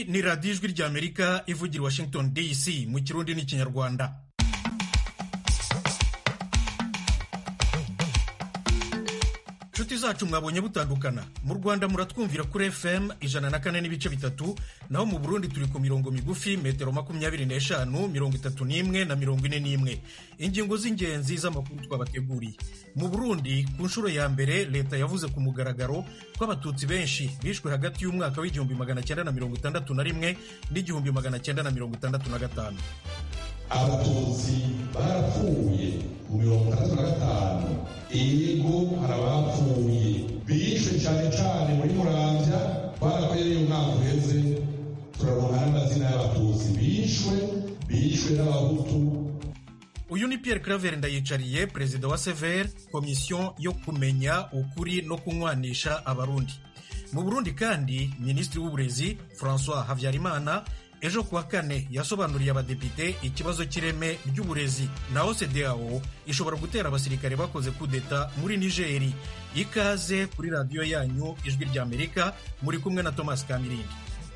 ni radiyo ijwi ry'amerika ivugira washington dc mu kirundi n'ikinyarwanda inshuti zacu mwabonye butandukana mu rwanda muratwumvira kuri fm ijana na kane n'ibice bitatu naho mu burundi turi ku mirongo migufi metero makumyabiri n'eshanu mirongo itatu n'imwe na mirongo ine n'imwe ingingo z'ingenzi z'amakuru twabateguriye mu burundi ku nshuro ya mbere leta yavuze ku mugaragaro ko abatutsi benshi bishwe hagati y'umwaka w'igihumbi magana cyenda na mirongo itandatu na rimwe n'igihumbi magana cyenda na mirongo itandatu na gatanu abatutsi barapfuye mu mirongo itandatu na gatanu ego hari abapfuye bishwe cyane cyane muri muramvya barakoreye umwaka uheze turaronka n'amazina y'abatutsi bishwe bishwe n'abahutu uyu ni Pierre Claver Ndayicariye perezida wa sever komisiyo yo kumenya ukuri no kunywanisha abarundi mu burundi kandi minisitiri w'uburezi francois habyarimana ejo kuwa kane yasobanuriye abadepite ikibazo cy'ireme ry'uburezi naho CEDEAO ishobora gutera abasirikare bakoze kudeta muri nigeri ikaze kuri radiyo yanyu ijwi ry'amerika muri kumwe na thomas kamirindi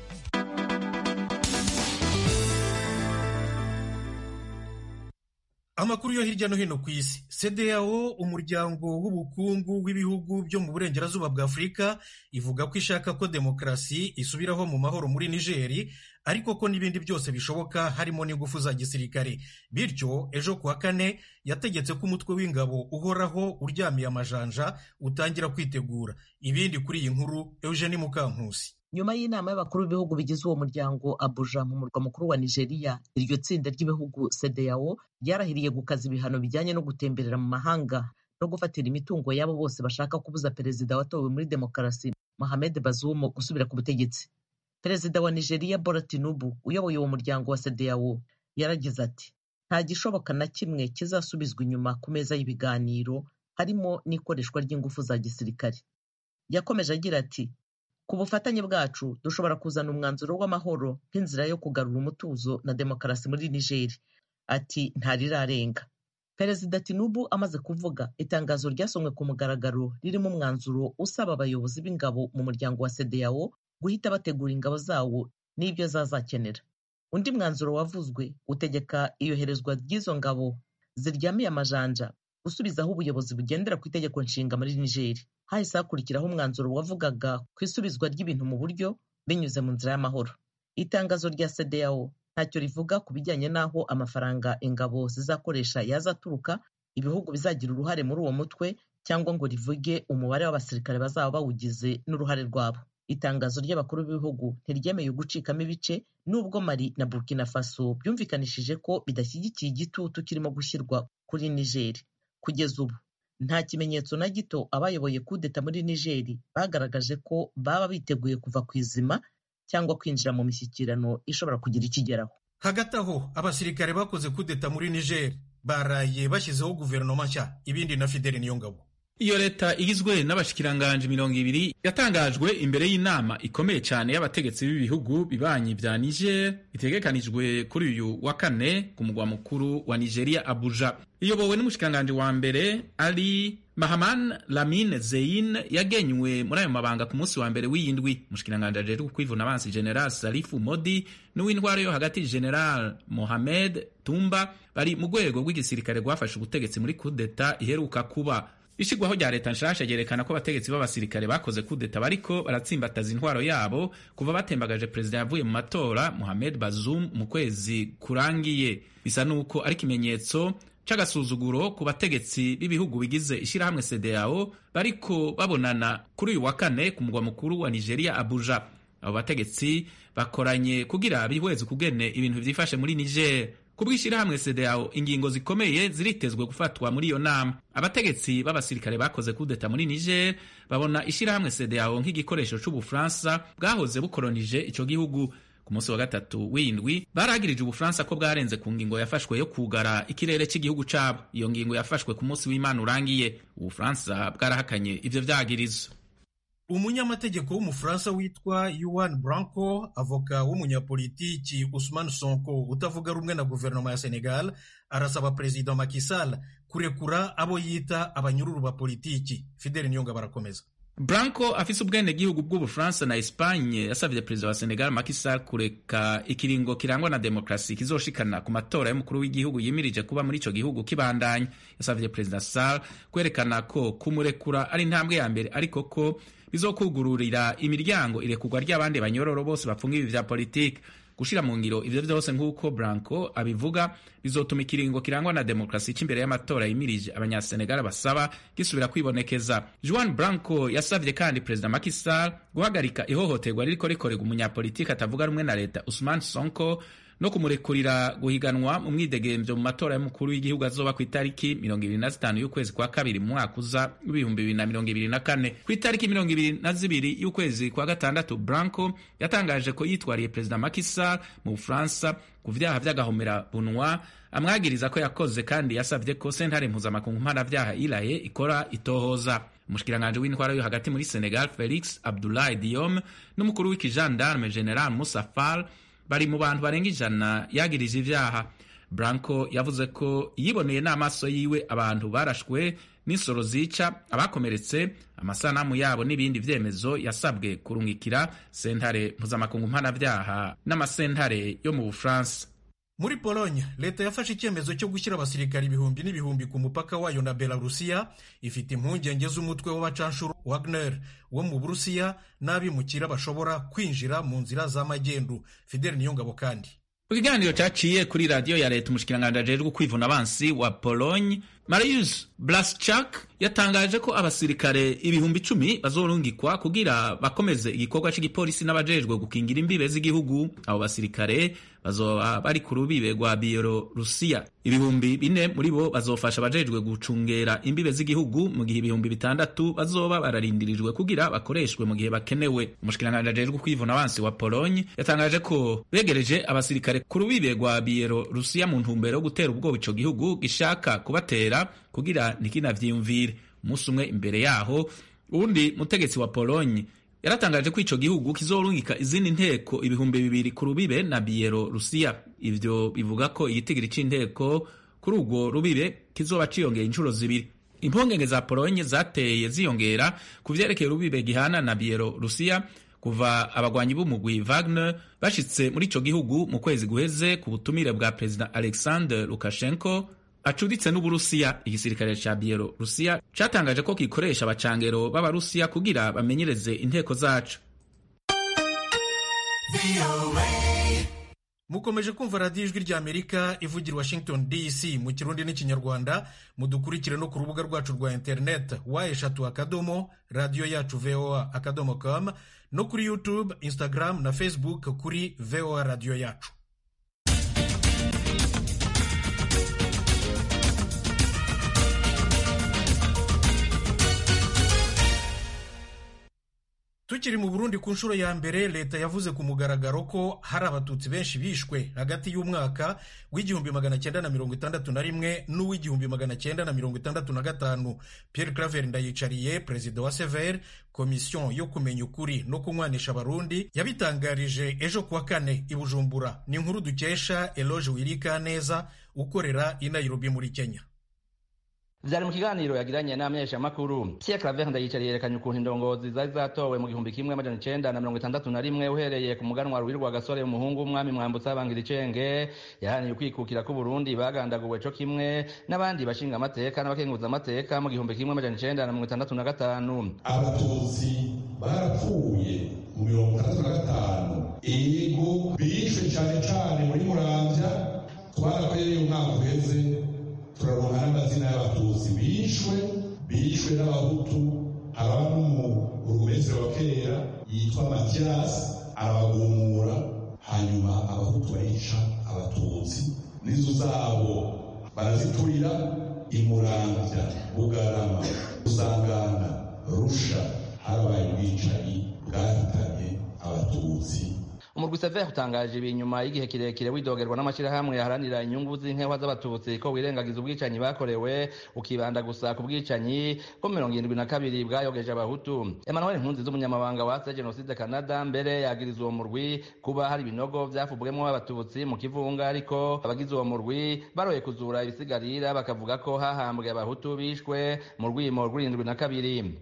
amakuru yo hirya no hino ku isi CEDEAO umuryango w'ubukungu w'ibihugu byo mu burengerazuba bwa afurika ivuga ko ishaka ko demokarasi isubiraho mu mahoro muri nigeri ariko ko n'ibindi byose bishoboka harimo n'ingufu za gisirikare bityo ejo kuwa kane yategetse ko umutwe w'ingabo uhoraho uryamiye amajanja utangira kwitegura ibindi kuri iyi nkuru eugenie mukankusi nyuma y'inama y'abakuru b'ibihugu bigize uwo muryango abuja mu murwa mukuru wa nigeria iryo tsinda ry'ibihugu CEDEAO ryarahiriye gukaza ibihano bijyanye no gutemberera mu mahanga no gufatira imitungo y'abo bose bashaka kubuza perezida watowe muri demokarasi Mohamed Bazoum gusubira ku butegetsi perezida wa nigeria Bola Tinubu uyoboye uwo muryango wa CEDEAO yaragize ati nta gishoboka na kimwe kizasubizwa inyuma ku meza y'ibiganiro harimo n'ikoreshwa ry'ingufu za gisirikare yakomeje agira ati ku bufatanye bwacu dushobora kuzana umwanzuro w'amahoro nk'inzira yo kugarura umutuzo na demokarasi muri nigeri ati ntarirarenga perezida tinubu amaze kuvuga itangazo ryasomwe ku mugaragaro ririmo umwanzuro usaba abayobozi b'ingabo mu muryango wa CEDEAO guhita bategura ingabo zawo n'ibyo zazakenera undi mwanzuro wavuzwe utegeka iyoherezwa ry'izo ngabo ziryamiye amajanja gusubizaho ubuyobozi bugendera ku itegeko nshinga muri nigeri hahise hakurikiraho umwanzuro wavugaga ku isubizwa ry'ibintu mu buryo binyuze mu nzira y'amahoro itangazo rya CEDEAO ntacyo rivuga ku bijyanye n'aho amafaranga ingabo zizakoresha yazaturuka ibihugu bizagira uruhare muri uwo mutwe cyangwa ngo rivuge umubare w'abasirikare bazaba bawugize n'uruhare rwabo itangazo ry'abakuru b'ibihugu ntiryemeye gucikamo ibice nubwo Mali na Burkina Faso byumvikanishije ko bidashyigikiye igitutu kirimo gushyirwa kuri Nigeri kugeza ubu nta kimenyetso na gito abayoboye kudeta muri nigeri bagaragaje ko baba biteguye kuva ku izima cyangwa kwinjira mu mishyikirano ishobora kugira ikigeraho hagati aho abasirikare bakoze kudeta muri nigeri baraye bashyizeho guverinoma nshya ibindi na fideli niyongabo iyo leta igizwe n'abashikiranganje mirongo ibiri yatangajwe imbere y'inama ikomeye cyane y'abategetsi b'ibihugu bibanyi vya niger itegekanijwe kuri uyu wa kane ku mugwa mukuru wa nigeria abuja iyobowe n'umushikiranganje wa mbere ari mahaman lamine zein yagenywe muri ayo mabanga ku munsi wa mbere w'iyindwi umushikiranganje ajejwe kwivuna abansi general salifu modi n'uw'intwaro yo hagati general mohamed tumba bari mu rwego rw'igisirikare rwafashe ubutegetsi muri kudeta iheruka kuba ishigwaho rya leta nshasha ryerekana ko abategetsi b'abasirikare bakoze kudeta bariko baratsimbataza intwaro yabo kuva batembagaje perezida yavuye mu matora Mohamed Bazoum mu kwezi kurangiye bisa nuko ari ikimenyetso c'agasuzuguro ku bategetsi b'ibihugu bigize ishirahamwe CEDEAO bariko babonana kuri uyu wa kane ku mugwa mukuru wa Nigeria Abuja abo bategetsi bakoranye kugira bihweze kugene ibintu vyifashe muri Niger ku bw'ishyirahamwe CEDEAO ingingo zikomeye ziritezwe gufatwa muri iyo nama abategetsi b'abasirikare bakoze kudeta muri Niger babona ishyirahamwe CEDEAO nk'igikoresho c'ubufaransa bwahoze bukolonije ico gihugu ku munsi wa gatatu w'indwi baragirije ubufaransa ko bwarenze ku ngingo yafashwe yo kugara ikirere cy'igihugu cabo iyo ngingo yafashwe ku munsi w'imana urangiye ubufaransa bwarahakanye ivyo vyagirizo umunyamategeko w'umufaransa witwa yuan branco avoka w'umunyapolitiki usman sonko utavuga rumwe na guverinoma ya senegal arasaba perezida Macky Sall kurekura abo yita abanyururu ba politiki fideli niyonga barakomeza Branco afise ubwenegihugu bw'Ubufaransa na Espagne yasavye perezida wa Senegal Macky Sall kureka ikiringo kirangwa na demokrasi kizoshikana ku matora y'umukuru w'igihugu yimirije kuba muri ico gihugu kibandanya. Yasavye perezida Sall kwerekana ko kumurekura ari intambwe ya mbere ariko ko bizokugururira imiryango irekurwa ry'abandi banyororo bose bafunga ibi vya politiki gushira mu ngiro ivyo vyose nk'uko Branco abivuga bizotuma ikiringo kirangwa na demokrasi c'imbere y'amatora yimirije abanyasenegal basaba gisubira kwibonekeza Juan Branco yasavye kandi perezida Macky Sall guhagarika ihohoterwa ririko rikorerwa umunyapolitiki atavuga rumwe na leta Usman Sonko no kumurekurira guhiganwa mu mwidegemvyo mu matora y'umukuru w'igihugu azoba ku itariki mirongo ibiri na zitanu y'ukwezi kwa kabiri mu mwaka uza w'ibihumbi bibiri na mirongo ibiri na kane ku itariki mirongo ibiri na zibiri y'ukwezi kwa gatandatu Branco yatangaje ko yitwariye perezida Macky Sall mu Bufaransa ku vyaha vy'agahomera bunwa amwagiriza ko yakoze kandi yasavye ko sentare mpuzamakungu mpanavyaha iraye ikora itohoza umushikiranganji w'intwara yo hagati muri Senegal Felix Abdoulaye Diome n'umukuru w'ikijandarme General Moussa Fall bari mu bantu barenga ijana yagirije ivyaha Branco yavuze ko yiboneye n'amaso yiwe abantu barashwe n'insoro zica abakomeretse amasanamu yabo n'ibindi vyemezo yasabwe kurungikira sentare mpuzamakungu mpanavyaha n'amasentare yo mu Bufaransa muri Pologne leta yafashe icyemezo cyo gushyira abasirikari ibihumbi n'ibihumbi ku mupaka wayo na Belarusiya ifite impungenge z'umutwe w'abacanshuro Wagner wo mu Burusiya n'abimukira bashobora kwinjira mu nzira z'amagendu Fidel Niyongabo kandi mu kiganiro cyaciye kuri radiyo ya leta umushikiranganji ajejwe kwivuna abansi wa Pologne Mariusz Blaszczak yatangaje ko abasirikare ibihumbi icumi bazorungikwa kugira bakomeze igikorwa cy'igipolisi n'abajejwe gukingira imbibe z'igihugu abo basirikare bazoba bari ku rubibe rwa Bielorusiya ibihumbi bine muri bo bazofasha abajejwe gucungera imbibe z'igihugu mu gihe ibihumbi bitandatu bazoba bararindirijwe kugira bakoreshwe mu gihe bakenewe umushikiranganji ajejwe kwivuna abansi wa Pologne yatangaje ko begereje abasirikare ku rubibe rwa Bielorusiya mu ntumbero yo gutera ubwoba ico gihugu gishaka kubatera kugira ntikinavyiyumvire umunsi umwe imbere yaho uwundi mutegetsi wa Pologne yaratangaje ko ico gihugu kizorungika izindi nteko ibihumbi bibiri ku rubibe na Bielorusiya ivyo bivuga ko igitigiri c'inteko kuri urwo rubibe kizoba ciyongera inshuro zibiri impongenge za Pologne zateye ziyongera ku vyerekeye urubibe gihana na Bielorusiya kuva abagwanyi b'umugwi Wagner bashitse muri ico gihugu mu kwezi guheze ku butumire bwa Perezida Alexander Lukashenko acuditse n'Uburusiya. Igisirikare ca Bielorusiya catangaje ko gikoresha abacangero b'Abarusiya kugira bamenyereze inteko zaco. mukomeje kumva radiyo ijwi rya amerika ivugira washington dc mu kirundi n'ikinyarwanda mudukurikire no ku rubuga rwacu rwa interineti wa eshatu akadomo radiyo yacu voa akadomo com no kuri youtube instagram na facebook kuri voa radiyo yacu tukiri mu burundi ku nshuro ya mbere leta yavuze ku mugaragaro ko hari abatutsi benshi bishwe hagati y'umwaka w'igihumbi magana cyenda na mirongo itandatu na rimwe n'uw'igihumbi magana cyenda na mirongo itandatu na gatanu pierre claver ndayicariye perezida wa sever komisiyo yo kumenya ukuri no kunywanisha abarundi yabitangarije ejo kuwa kane i bujumbura ni inkuru dukesha eloge wirika neza ukorera i nairobi muri kenya vyari mu kiganiro yagiranye n'amenyeshamakuru Pierre Claver Ndayicariye yerekanye ukuntu indongozi zari zatowe mu gihumbi kimwe amajana icenda na mirongo itandatu na rimwe uhereye ku muganwa Ruhirwa Gasore umuhungu w'umwami Mwambutsa Bangira Icenge yahaniye ukwikukira k'Uburundi bagandaguwe co kimwe n'abandi bashinga amateka n'abakenguza amateka mu gihumbi kimwe amajana icenda na mirongo itandatu na gatanu abatutsi barapfuye mu mirongo itandatu na gatanu ego bishwe cane cane muri muramvya twarakoreye umwaka uheze turaronka n'amazina y'abatutsi bishwe bishwe n'abahutu haba n'umurumesero wa kera yitwa matiyasi arabagumura hanyuma abahutu barica abatutsi n'inzu zabo baraziturira imuramvya bugarama usangana rusha harabaye ubwicanyi bwahitanye abatutsi umurwi sever utangaje ibi nyuma y'igihe kirekire widogerwa n'amashyirahamwe yaharanira inyungu z'inkewa z'abatutsi ko wirengagiza ubwicanyi bakorewe ukibanda gusa ku bwicanyi bwo mirongo irindwi na kabiri bwayogeje abahutu emmanuel nkunzi z'umunyamabanga wa se jenoside canada mbere yagiriza uwo murwi kuba hari ibinogo vyafubwemwo abatutsi mu kivunga ariko abagize uwo murwi baroye kuzura ibisigarira bakavuga ko hahambwe abahutu bishwe mu rwimo rw'irindwi na kabiri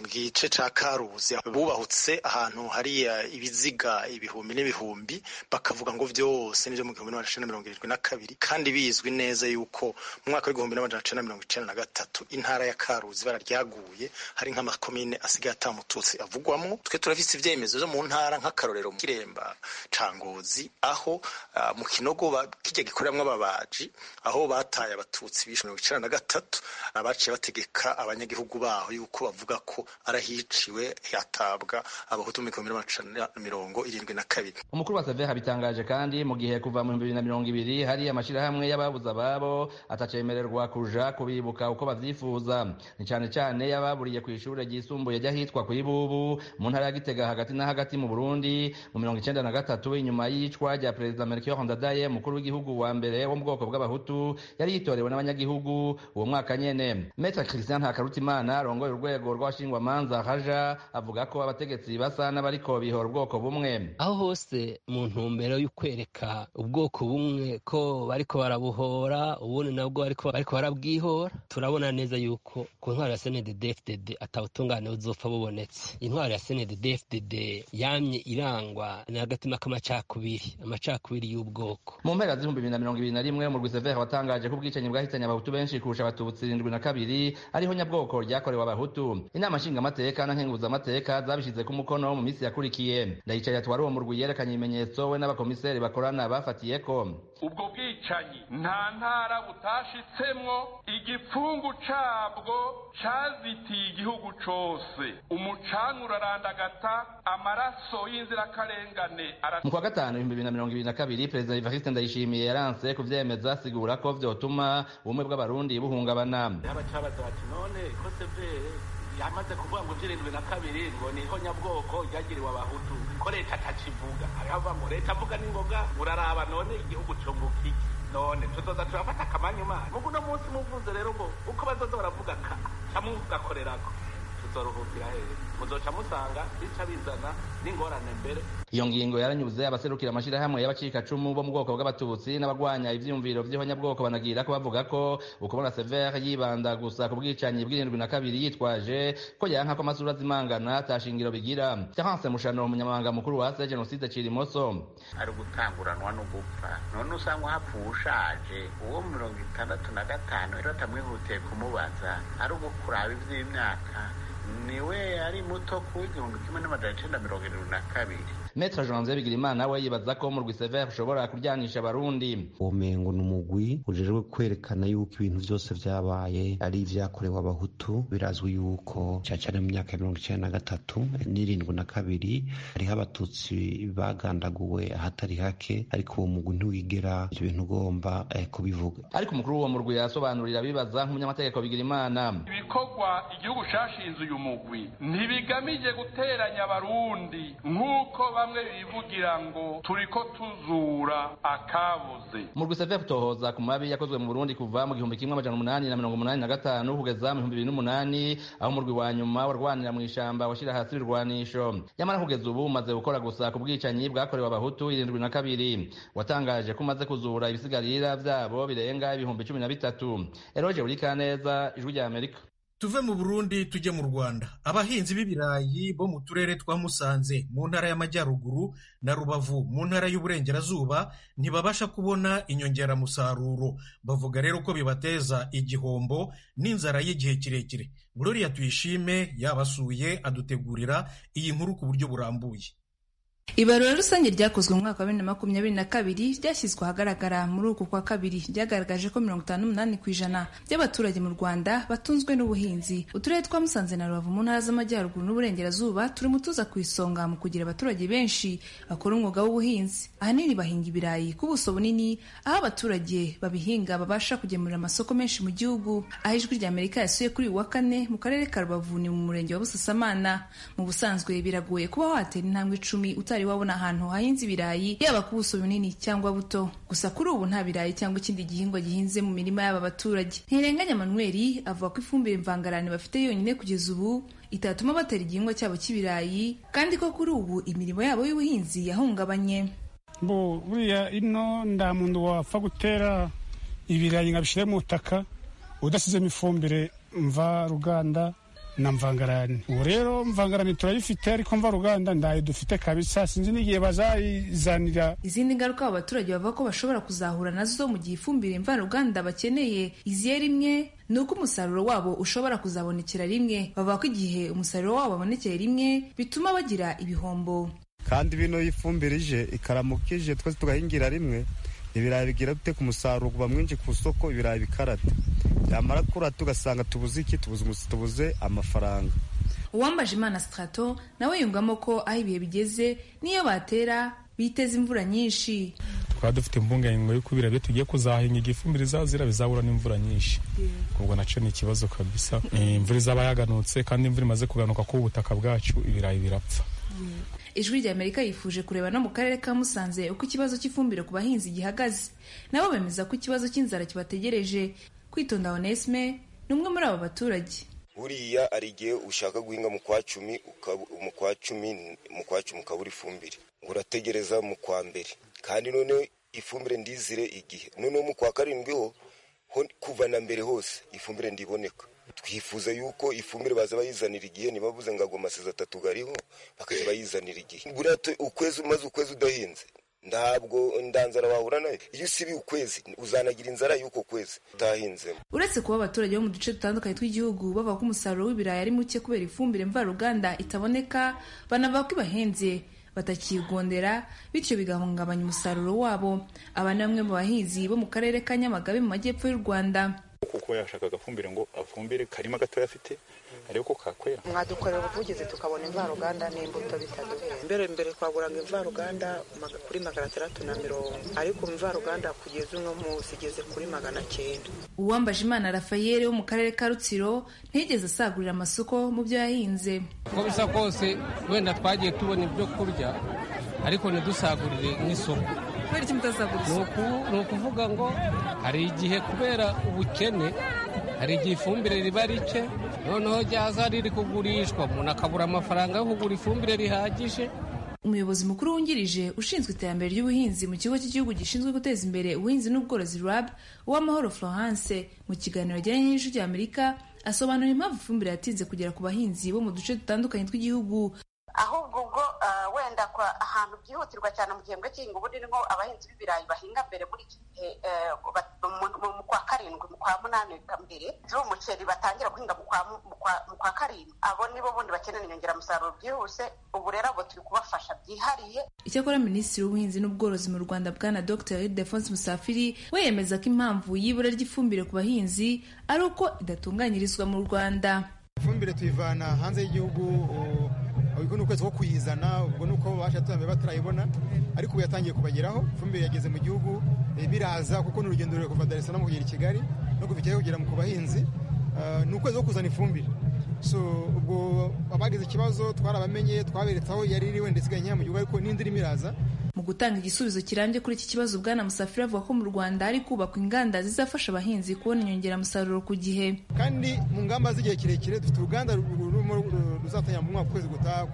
mu gice ca karuzi bubahutse ahantu hari ibiziga ibihumbi n'ibihumbi bakavuga ngo vyose nivyo mu gihumbi n'amajana mirongo irindwi na kabiri kandi bizwi neza yuko mu mwaka w'igihumbi n'amajana cenda mirongo icenda na gatatu intara ya karuzi bara ryaguye hari nk'amakomine asigaye atamututsi avugwamwo twe turafise ivyemezo vyo mu ntara nk'akarorero mu kiremba ca ngozi aho uh, mu kinogo kirya gikoreramwo ababaji aho bataye abatutsi bishe mirongo icenda na gatatu abaciye bategeka abanyagihugu baho yuko bavuga ko arahiciwe hatabwa abahutu mu gihumbi n'amajana mirongo irindwi na kabiri umukuru wa save habitangaje kandi mu gihe kuva mu bihumbi bibiri na mirongo ibiri hari amashirahamwe y'ababuze ababo atacemererwa kuja kubibuka uko bavyifuza ni cane cane y'ababuriye kw'ishure ryisumbuye ry'ahitwa kw'ibubu mu ntara ya gitega hagati na hagati mu burundi mu mirongo icenda na gatatu inyuma y'iyicwa rya perezida melchior ndadaye umukuru w'igihugu wa mbere wo mu bwoko bw'abahutu yari yitorewe n'abanyagihugu uwo mwaka nyene metre christian ntakarutimana arongoye urwego rw'abashingwamanza haja avuga ko abategetsi basa n'abariko bihora ubwoko bumwe aho hose mu ntumbero y'ukwereka ubwoko bumwe ko bariko barabuhora ubundi nabwo bariko barabwihora turabona neza yuko ku ntwaro ya snddfdd atawutungane buzopfa bubonetse intwaro ya snddfdd yamye irangwa n'agatima k'amacakubiri amacakubiri y'ubwoko mu mpera z'ibihumbi bibiri na mirongo ibiri na rimwe umurwi severe watangaje ko ubwicanyi bwahitanye abahutu benshi kurusha abatutsi irindwi na kabiri ariho nyabwoko ryakorewe abahutu inama nshingamateka na nkenguzamateka zabishize ku mukono mu minsi yakurikiye ndayicaye atwara uwo murwi yerekanye ibimenyetso we n'abakomiseri bakorana bafatiyeko ubwo bwicanyi nta ntara butashitsemwo igipfungu cabwo cazitiye igihugu cose umucanga urarandagata amaraso y'inzirakarengane mu kwa gatanu ibihumbi bibiri na mirongo ibiri na kabiri perezida evariste ndayishimiye yaranse kuvyemeza asigura ko vyotuma ubumwe bw'abarundi buhungabana abacabaza bati none ko severe yamaze kuvuga ngo ivy'irindwi na kabiri ngo niho nyabwoko ryagiriwe abahutu ko leta atakivuga hariho ngo leta avuga n'ingoga uraraba none igihugu cunguka iki none tuzoza turafata akamanyuma mugu uno munsi muvuze rero ngo uko bazoza baravuga ka camugakorerako tuzoruhukira hehe muzoca musanga bica bizana n'ingorane mbere iyo ngingo yaranyuze abaserukira amashirahamwe y'abacikacumu bo mu bwoko bw'abatutsi n'abagwanya ivyiyumviro vy'ihonyabwoko banagira ko bavuga ko ukubona severe yibanda gusa ku bwicanyi bw'irindwi na kabiri yitwaje ko yanka ko amasura azimangana atashingiro bigira terence mushano umunyamabanga mukuru wa se jenoside cirimoso ari ugutanguranwa no gupfa none usanga hapfuye ushaje uwo mirongo itandatu na gatanu rero atamwihutiye kumubaza ari ugukuraba ivy'imyaka niwe ari muto ku igihumbi kimwe n'amajana icenda mirongo irindwi na kabiri metre janvier bigirimana we yibaza ko umurwi severe ushobora kuryanisha abarundi uwo mengo ni umugwi ujejwe kwerekana yuko ibintu vyose vyabaye ari ivyakorewe abahutu birazwi yuko cacane mu myaka ya mirongo icenda na gatatu n'irindwi na kabiri hariho abatutsi bagandaguwe ahatari hake ariko uwo mugwi ntiwigera ivyo bintu ugomba eh, kubivuga ariko umukuru w'uwo murwi yasobanurira bibaza nk'umunyamategeko bigirimana ibikorwa igihugu cashinze uyu mugwi ntibigamije guteranya abarundi nk'uko bamwe bivugira ngo turiko tuzura akabuze umurwi severe utohoza ku mabi yakozwe mu burundi kuva mu gihumbi kimwe amajana umunani na mirongo umunani na gatanu kugeza mu bihumbi bibiri n'umunani aho umurwi wa nyuma warwanira mu ishamba washira hasi ibirwanisho nyamara kugeza ubu umaze gukora gusa ku bwicanyi bwakorewe abahutu irindwi na kabiri watangaje ko umaze kuzura ibisigarira vyabo birenga ibihumbi cumi na bitatu eroje burikaneza ijwi rya amerika tuve mu burundi tujye mu rwanda abahinzi b'ibirayi bo mu turere twa musanze mu ntara y'amajyaruguru na rubavu mu ntara y'uburengerazuba ntibabasha kubona inyongeramusaruro bavuga rero ko bibateza igihombo n'inzara y'igihe kirekire gloria tuyishime yabasuye adutegurira iyi nkuru ku buryo burambuye ibarura rusange ryakozwe mu mwaka wa bibiri na makumyabiri na kabiri ryashyizwe ahagaragara muri uku kwa kabiri ryagaragaje ko mirongo itanu n'umunani ku ijana by'abaturage mu rwanda batunzwe n'ubuhinzi uturere twa musanze na rubavu mu ntara z'amajyaruguru n'uburengerazuba turi mu tuza ku isonga mu kugira abaturage benshi bakora umwuga w'ubuhinzi ahanini bahinga ibirayi ku buso bunini aho abaturage babihinga babasha kugemurira amasoko menshi mu gihugu aho ijwi rya amerika yasuye kuri uyu wa kane mu karere ka rubavu ni mu murenge wa busasamana mu busanzwe biragoye kuba watera intambwe icumi utari wabona ahantu hahinze ibirayi yaba ku buso bunini cyangwa buto gusa kuri ubu nta birayi cyangwa ikindi gihingwa gihinze mu mirima y'aba baturage ntirenganya manuel avuga ko ifumbire mvangarane bafite yonyine kugeza ubu itatuma batera igihingwa cyabo cy'ibirayi kandi ko kuri ubu imirimo yabo y'ubuhinzi yahungabanye bo buriya ino nta muntu wapfa gutera ibirayi ngo abishyire mu butaka udasizemo ifumbire mva ruganda na mvangarani ubu rero mvangarani turayifite ariko mvaruganda ndayo dufite kabisa sinzi n'igihe bazayizanira izindi ngaruka abo baturage bavuga ko bashobora kuzahura nazo mu gihe ifumbire mvaruganda bakeneye iziye rimwe ni uko umusaruro wabo ushobora kuzabonekera rimwe bavuga ko igihe umusaruro wabo wabonekeye rimwe bituma bagira ibihombo kandi bino ifumbire ije ikaramuka ije twese tugahingira rimwe ibirayi bigira bite ku musaruro kuva mwinshi ku isoko ibirayi bikarata byamara kurata tugasanga tubuze iki tubuze amafaranga uwambaje imana strato nawe yungamo ko aho ibihe bigeze n'iyo batera biteza imvura nyinshi twaba dufite impungenge yuko ibirayi tugiye kuzahinga igihe ifumbire izazira bizabura n'imvura nyinshi ubwo nacyo ni ikibazo kabisa imvura izaba yaganutse kandi imvura imaze kuganuka ku butaka bwacu ibirayi birapfa ijwi rya amerika yifuje kureba no mu karere ka musanze uko ikibazo cy'ifumbire ku bahinzi gihagaze nabo bemeza ko ikibazo cy'inzara kibategereje kwitonda onesme ni umwe muri abo baturage buriya hari igihe ushaka guhinga mu kwa cumi mu kwa cumi mu kwa cumi ukabura ifumbire ngo urategereza mu kwa mbere kandi noneho ifumbire ndizire igihe noneho mu kwa karindwi ho kuva na mbere hose ifumbire ndiboneka twifuza yuko ifumbire baza bayizanira igihe ntibavuze ngo agwa amasezi atatu gariho bakajya bayizanira igihe buriya ukwezi umaze ukwezi udahinze ntabwo ndanzara wahura nayo iyo usibiye ukwezi uzanagira inzara y'uko kwezi utahinzemo uretse kuba abaturage bo mu duce dutandukanye tw'igihugu bavuga ko umusaruro w'ibirayi ari muke kubera ifumbire mvaruganda itaboneka banavuga ko ibahenze batakigondera bityo bigahungabanya umusaruro wabo aba ni bamwe mu bahinzi bo mu karere ka nyamagabe mu majyepfo y'u rwanda kuko yashaka agafumbire ngo afumbire karima gatoya afite ariko ko kakwera mwadukorera ubuvugizi tukabona imvaruganda n'imbuto bitaduhera mbere mbere twaguraga imvaruganda kuri magana atandatu na mirongo ariko imvaruganda kugeza uno munsi igeze kuri magana cyenda uwambaje imana rafayeli wo mu karere ka rutsiro ntiyigeze asagurira amasoko mu byo yahinze uko bisa kose wenda twagiye tubona ibyo kurya ariko ntidusagurire n'isoko kubera iki mutasagurira isoko ni ukuvuga ngo hari igihe kubera ubukene hari igihe ifumbire riba rike noneho ryaza riri kugurishwa umuntu akabura amafaranga yo kugura ifumbire rihagije umuyobozi mukuru wungirije ushinzwe iterambere ry'ubuhinzi mu kigo cy'igihugu gishinzwe guteza imbere ubuhinzi n'ubworozi rab uwamahoro florence mu kiganiro yagiranye n'ijwi ry'amerika asobanura impamvu ifumbire yatinze kugera ku bahinzi bo mu duce dutandukanye tw'igihugu ahubwo ubwo wenda ahantu byihutirwa cyane mu gihembwe cy'ihinga ubundi ni nko abahinzi b'ibirayi bahinga mbere muri iki gihe mu kwa karindwi mu kwa munani mbere umuceri batangira guhinga mu kwa karindwi abo nibo bundi bakenera inyongeramusaruro byihuse ubu rero abo turi kubafasha byihariye icyakora minisitiri w'ubuhinzi n'ubworozi mu rwanda bwana dr defonse musafiri we yemeza ko impamvu y'ibura ry'ifumbire ku bahinzi ari uko idatunganyirizwa mu rwanda ifumbire tuyivana hanze y'igihugu ubwo ni ukwezi ko kuyizana ubwo ni uko babasha turambe batarayibona ariko ubu yatangiye kubageraho ifumbire yageze mu gihugu biraza kuko ni urugendo rurerure kuva Dar es Salaam kugera i Kigali no kuva i Kigali kugera ku bahinzi ni ukwezi ko kuzana ifumbire so ubwo abagize ikibazo twarabamenye twaberetse aho yari iri wenda isigaye nkeya mu gihugu ariko n'indi irimo iraza mu gutanga igisubizo kirambye kuri iki kibazo bwana musafiri avuga ko mu rwanda hari kubakwa inganda zizafasha abahinzi kubona inyongeramusaruro ku gihe kandi mu ngamba z'igihe kirekire dufite uruganda ruzatangira mu mwaka ukwezi gutaha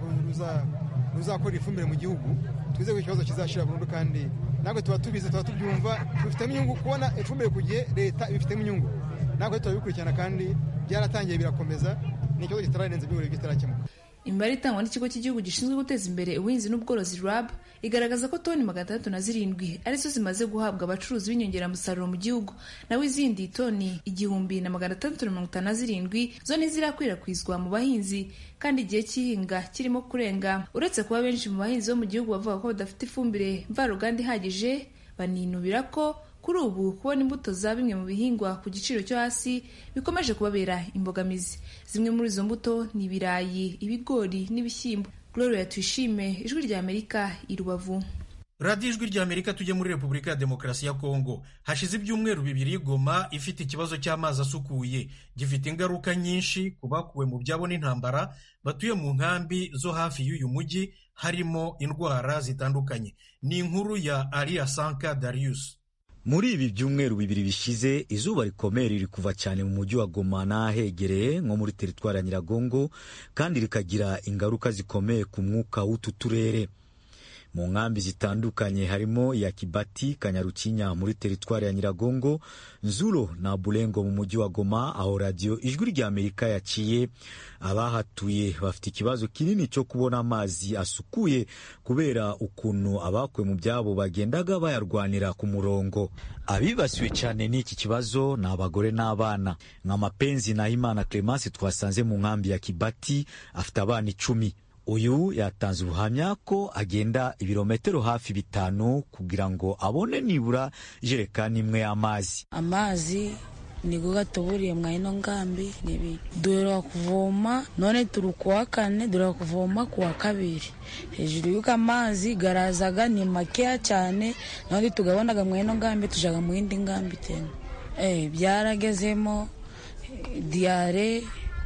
ruzakora ifumbire mu gihugu twizeye ko ikibazo kizashira burundu kandi natwe tuba tubizi tuba tubyumva tubifitemo inyungu kubona ifumbire ku gihe leta ibifitemo inyungu natwe turabikurikirana kandi byaratangiye birakomeza ni ikibazo kitararenze ibigori bitarakemuka imibare itangwa n'ikigo cy'igihugu gishinzwe guteza imbere ubuhinzi n'ubworozi rab igaragaza ko toni magana atandatu na zirindwi arizo zimaze guhabwa abacuruzi b'inyongeramusaruro mu gihugu naho izindi toni igihumbi na magana atandatu na mirongo itanu na zirindwi zo ntizirakwirakwizwa mu bahinzi kandi igihe cy'ihinga kirimo kurenga uretse kuba benshi mu bahinzi bo mu gihugu bavuga ko badafite ifumbire mvaruganda ihagije baninubira ko kuri ubu kubona imbuto za bimwe mu bihingwa ku giciro cyo hasi bikomeje kubabera imbogamizi zimwe muri izo mbuto ni ibirayi ibigori n'ibishyimbo gloria tuyishime ijwi rya amerika i rubavu radiyo ijwi rya amerika tujye muri repubulika ya demokarasi ya kongo hashize ibyumweru bibiri goma ifite ikibazo cy'amazi asukuye gifite ingaruka nyinshi ku bakuwe mu byabo n'intambara batuye mu nkambi zo hafi y'uyu mujyi harimo indwara zitandukanye ni inkuru ya ariya sanka darius muri ibi byumweru bibiri bishize izuba rikomeye riri kuva cyane mu mujyi wa Goma n'ahegereye nko muri teritwari ya Nyiragongo kandi rikagira ingaruka zikomeye ku mwuka w'utu turere mu nkambi zitandukanye harimo iya kibati kanyarukinya muri teritwari ya nyiragongo nzuro na burengo mu mujyi wa goma aho radiyo ijwi rya amerika yaciye abahatuye bafite ikibazo kinini cyo kubona amazi asukuye kubera ukuntu abakuwe mu byabo bagendaga bayarwanira ku murongo abibasiwe cyane n'iki kibazo ni abagore n'abana nka mapenzi na imana clemence twasanze mu nkambi ya kibati afite abana icumi uyu yatanze ubuhamya ko agenda ibirometero hafi bitanu kugira ngo abone nibura ijerekani imwe y'amazi amazi niko gatuburiye mwa ino ngambi nibi duhera kuvoma none turi kuwa kane duhera kuvoma kuwa kabiri hejuru y'uko amazi garazaga ni makeya cyane none tugabonaga mwa ino ngambi tujaga mu yindi ngambi tena eh byaragezemo diyare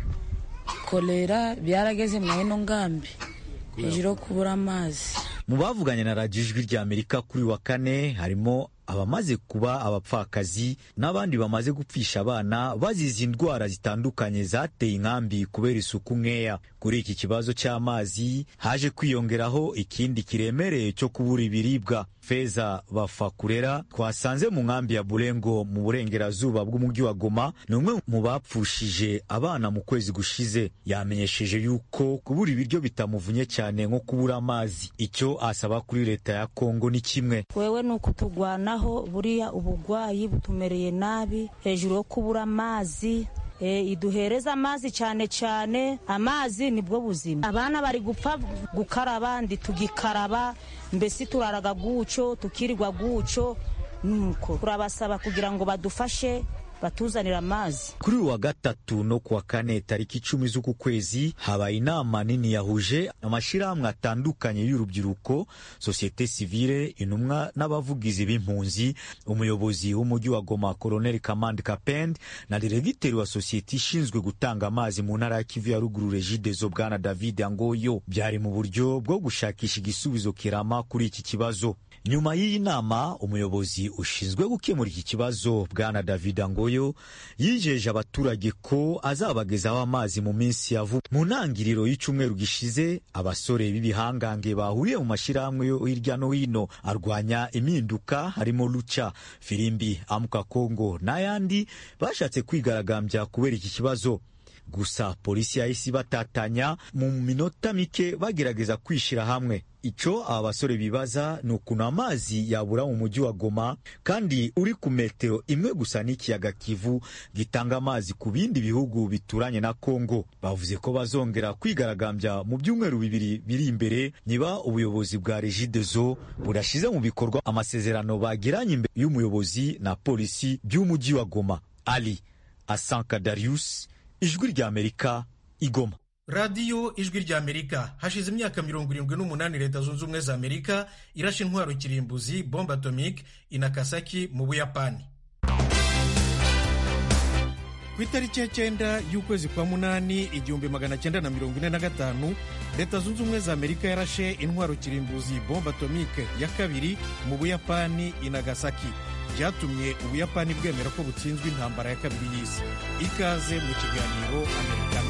kolera byarageze mwa ino ngambi hejuru yo kubura amazi mu bavuganye na radiyo ijwi rya amerika kuri wa kane harimo abamaze kuba abapfakazi n'abandi bamaze gupfisha abana bazize indwara zitandukanye zateye inkambi kubera isuku nkeya kuri iki kibazo cy'amazi haje kwiyongeraho ikindi kiremereye cyo kubura ibiribwa feza bafakurera twasanze mu nkambi ya burengo mu burengerazuba bw'umujyi wa goma ni umwe mu bapfushije abana mu kwezi gushize yamenyesheje yuko kubura ibiryo bitamuvunye cyane nko kubura amazi icyo asaba kuri leta ya kongo ni kimwe wewe ni ukutugwanaho buriya ubugwayi butumereye nabi hejuru yo kubura amazi E, iduhereza amazi cyane cyane amazi nibwo buzima abana bari gupfa gukaraba ndi tugikaraba mbese turaraga guco tukirirwa guco nuko turabasaba kugira ngo badufashe batuzanira amazi kuri uwa gatatu no kuwa kane tariki icumi z'uku kwezi habaye inama nini yahuje amashyirahamwe atandukanye y'urubyiruko sosiyete sivile intumwa n'abavugizi b'impunzi umuyobozi w'umujyi wa goma koloneli kamandi kapend na diregiteri wa sosiyete ishinzwe gutanga amazi mu ntara ya kivu ya ruguru regidezo bwana david angoyo byari mu buryo bwo gushakisha igisubizo kirama kuri iki kibazo nyuma y'iyi nama umuyobozi ushinzwe gukemura iki kibazo bwana david angoyo yijeje abaturage ko azabagezaho amazi mu minsi ya vuba mu ntangiriro y'icyumweru gishize abasore b'ibihangange bahuriye mu mashyirahamwe yo hirya no hino arwanya impinduka harimo luca firimbi amuka kongo n'ayandi bashatse kwigaragambya kubera iki kibazo gusa polisi yahise ibatatanya mu minota mike bagerageza kwishyira hamwe icyo aba basore bibaza ni ukuntu amazi yabura mu mujyi wa goma kandi uri ku metero imwe gusa n'ikiyaga kivu gitanga amazi ku bindi bihugu bituranye na kongo bavuze ko bazongera kwigaragambya mu byumweru bibiri biri imbere niba ubuyobozi bwa regidezo budashyize mu bikorwa amasezerano bagiranye imbere y'umuyobozi na polisi by'umujyi wa goma ali asanka darius ijwi ry'amerika igoma radiyo ijwi ry'amerika hashize imyaka mirongo irindwi n'umunani leta zunze ubumwe za amerika irashe intwaro kirimbuzi bombe atomike inakasaki mu buyapani ku itariki ya cyenda y'ukwezi kwa munani igihumbi magana cyenda na mirongo ine na gatanu leta zunze ubumwe za amerika yarashe intwaro kirimbuzi bombe atomike ya kabiri mu buyapani inagasaki byatumye ubuyapani bwemera ko butsinzwe intambara ya kabiri y'isi ikaze mu kiganiro amerikana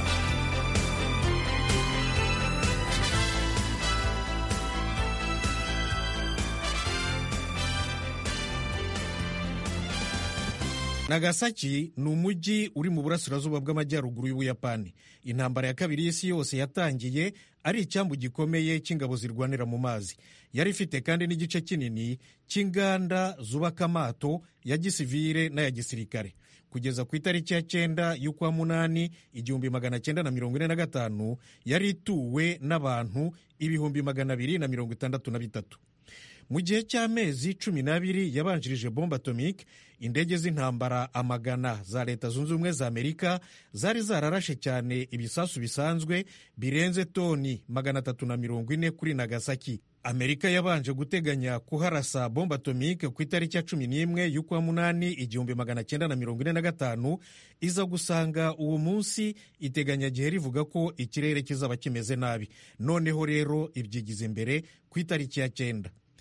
nagasaki ni umujyi uri mu burasirazuba bw'amajyaruguru y'ubuyapani intambara ya kabiri y'isi yose yatangiye ari icyambu gikomeye cy'ingabo zirwanira mu mazi yari ifite kandi n'igice kinini cy'inganda zubaka amato ya gisivire n'aya gisirikare kugeza ku itariki ya cyenda y'ukwa munani igihumbi magana cyenda na mirongo ine na gatanu yari ituwe n'abantu ibihumbi magana abiri na mirongo itandatu na bitatu mu gihe cy'amezi cumi n'abiri yabanjirije bombe atomike indege z'intambara amagana za leta zunze ubumwe za amerika zari zararashe cyane ibisasu bisanzwe birenze toni magana atatu na mirongo ine kuri nagasaki amerika yabanje guteganya kuharasa bombe atomike ku itariki ya cumi n'imwe y'ukwa munani igihumbi magana cyenda na mirongo ine na gatanu iza gusanga uwo munsi iteganyagihe rivuga ko ikirere kizaba kimeze nabi noneho rero ibyigize imbere ku itariki ya cyenda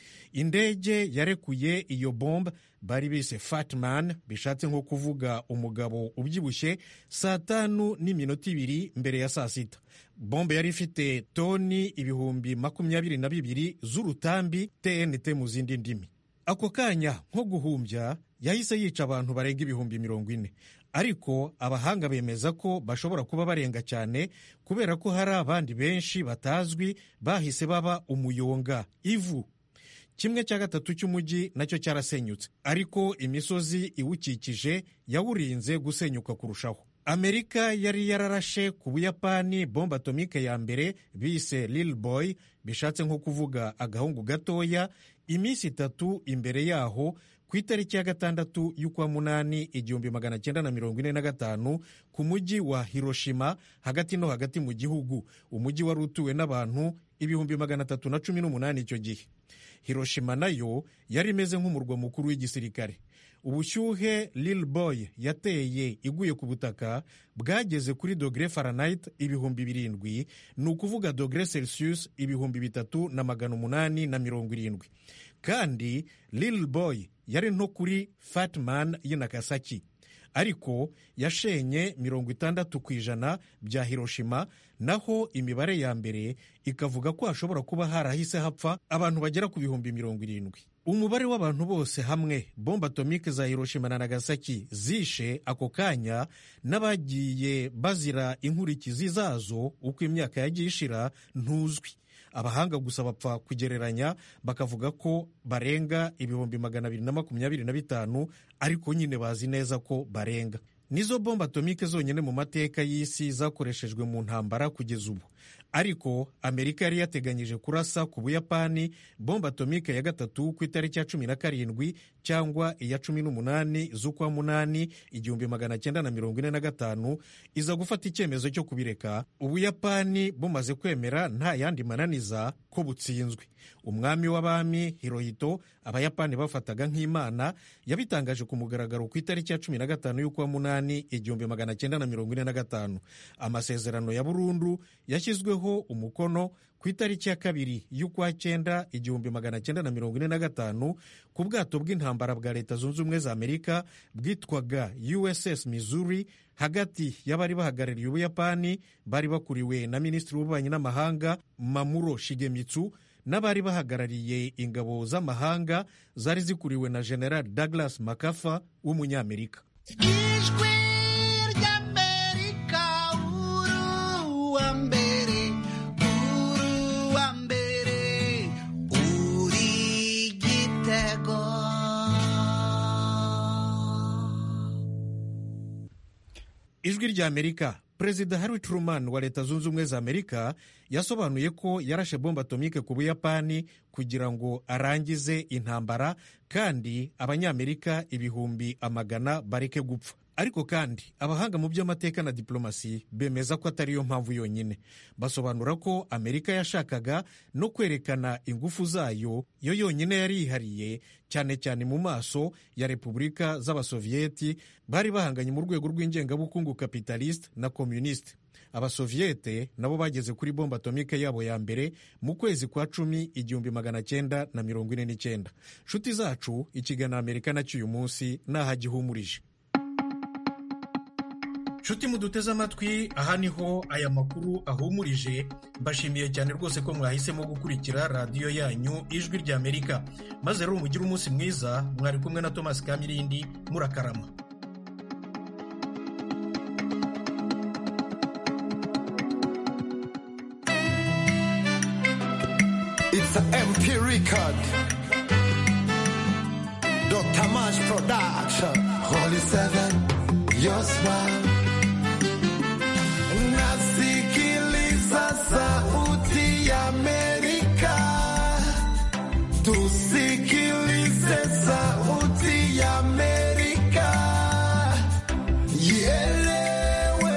indege yarekuye iyo bombe bari bise fatman bishatse nko kuvuga umugabo ubyibushye saa tanu n'iminota ibiri mbere ya saa sita bombe yari ifite toni ibihumbi makumyabiri na bibiri z'urutambi tnt mu zindi ndimi ako kanya nko guhumbya yahise yica abantu barenga ibihumbi mirongo ine ariko abahanga bemeza ko bashobora kuba barenga cyane kubera ko hari abandi benshi batazwi bahise baba umuyonga ivu kimwe cya gatatu cy'umujyi nacyo cyarasenyutse ariko imisozi iwukikije yawurinze gusenyuka kurushaho amerika yari yararashe ku buyapani bombe atomike ya mbere bise lil boy bishatse nko kuvuga agahungu gatoya iminsi itatu imbere yaho ku itariki ya gatandatu y'ukwa munani igihumbi magana cyenda na mirongo ine na gatanu ku mujyi wa hiroshima hagati no hagati mu gihugu umujyi wari utuwe n'abantu ibihumbi magana atatu na cumi n'umunani icyo gihe hiroshima nayo yari imeze nk'umurwa mukuru w'igisirikare ubushyuhe lil boy yateye iguye ku butaka bwageze kuri dogere fahrenheit ibihumbi birindwi ni ukuvuga dogere celsius ibihumbi bitatu na magana umunani na mirongo irindwi kandi lil boy yari nto kuri fatman y'i nagasaki ariko yashenye mirongo itandatu ku ijana bya hiroshima naho imibare ya mbere ikavuga ko hashobora kuba harahise hapfa abantu bagera ku bihumbi mirongo irindwi umubare w'abantu bose hamwe bombe atomike za hiroshima na nagasaki zishe ako kanya n'abagiye bazira inkurikizi zazo uko imyaka yagiye ishira ntuzwi abahanga gusa bapfa kugereranya bakavuga ko barenga ibihumbi magana abiri na makumyabiri na bitanu ariko nyine bazi neza ko barenga nizo bombe atomike zonyine mu mateka y'isi zakoreshejwe mu ntambara kugeza ubu ariko amerika yari yateganyije kurasa ku buyapani bombe atomike ya gatatu ku itariki ya cumi na karindwi cyangwa iya cumi n'umunani z'ukwa munani igihumbi magana cyenda na mirongo ine na gatanu iza gufata icyemezo cyo kubireka ubuyapani bumaze kwemera nta yandi mananiza ko butsinzwe umwami w'abami hirohito abayapani bafataga nk'imana yabitangaje ku mugaragaro ku itariki ya cumi na gatanu y'ukwa munani igihumbi magana cyenda na mirongo ine na gatanu amasezerano ya burundu yashyizweho umukono ku itariki ya kabiri y'ukwa cyenda igihumbi magana cyenda na mirongo ine na gatanu ku bwato bw'intambara bwa leta zunze ubumwe za amerika bwitwaga uss missouri hagati y'abari bahagarariye ubuyapani bari bakuriwe na minisitiri w'ububanyi n'amahanga mamuro shigemitsu n'abari bahagarariye ingabo z'amahanga zari zikuriwe na general douglas makafa w'umunyamerika ijwi ry'amerika uruwa mbere uruwa mbere uri igitego ijwi ry'amerika perezida harry truman wa leta zunze ubumwe za amerika yasobanuye ko yarashe bombe atomike ku buyapani kugira ngo arangize intambara kandi abanyamerika ibihumbi amagana bareke gupfa ariko kandi abahanga mu by'amateka na diplomasi bemeza ko atari yo mpamvu yonyine basobanura ko amerika yashakaga no kwerekana ingufu zayo yo yonyine yari yihariye cyane cyane mu maso ya repubulika z'abasoviyeti bari bahanganye mu rwego rw'ingengabukungu kapitaliste na communiste abasoviyete nabo bageze kuri bombe atomike yabo ya mbere mu kwezi kwa cumi igihumbi magana cyenda na mirongo ine n'icyenda nshuti zacu ikiganiro amerika nacyo uyu munsi naho gihumurije nshuti muduteze amatwi aha niho aya makuru ahumurije mbashimiye cyane rwose ko mwahisemo gukurikira radiyo yanyu ijwi rya amerika maze rero mugire umunsi mwiza mwari kumwe na thomas kamirindi murakarama It's an MP record. Dr. Mash Production. Holy Seven, your smile. Nasikiliza sauti ya Amerika. Tusikilize sauti ya Amerika. Ielewe,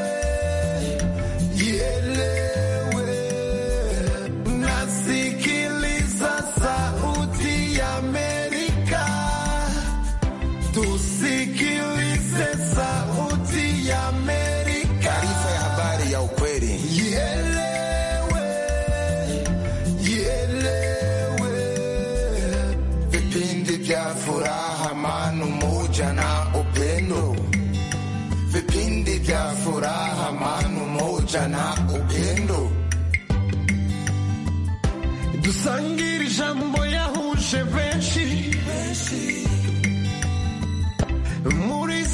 ielewe. Nasikiliza sauti ya Amerika. Tusikilize sauti ya upendo vipindi vya furaha manu moja na upendo dusangire ijambo yahuje benshi muri